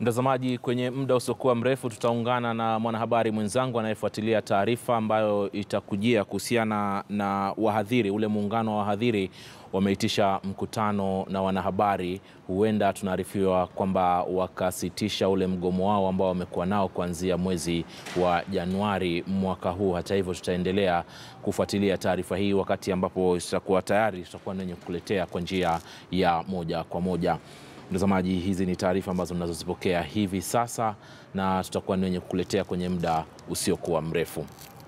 Mtazamaji, kwenye muda usiokuwa mrefu tutaungana na mwanahabari mwenzangu anayefuatilia taarifa ambayo itakujia kuhusiana na wahadhiri. Ule muungano wa wahadhiri wameitisha mkutano na wanahabari. Huenda tunaarifiwa kwamba wakasitisha ule mgomo wao ambao wamekuwa nao kuanzia mwezi wa Januari mwaka huu. Hata hivyo, tutaendelea kufuatilia taarifa hii wakati ambapo tutakuwa tayari, tutakuwa nenye kukuletea kwa njia ya moja kwa moja. Mtazamaji, hizi ni taarifa ambazo mnazozipokea hivi sasa na tutakuwa ni wenye kukuletea kwenye muda usiokuwa mrefu.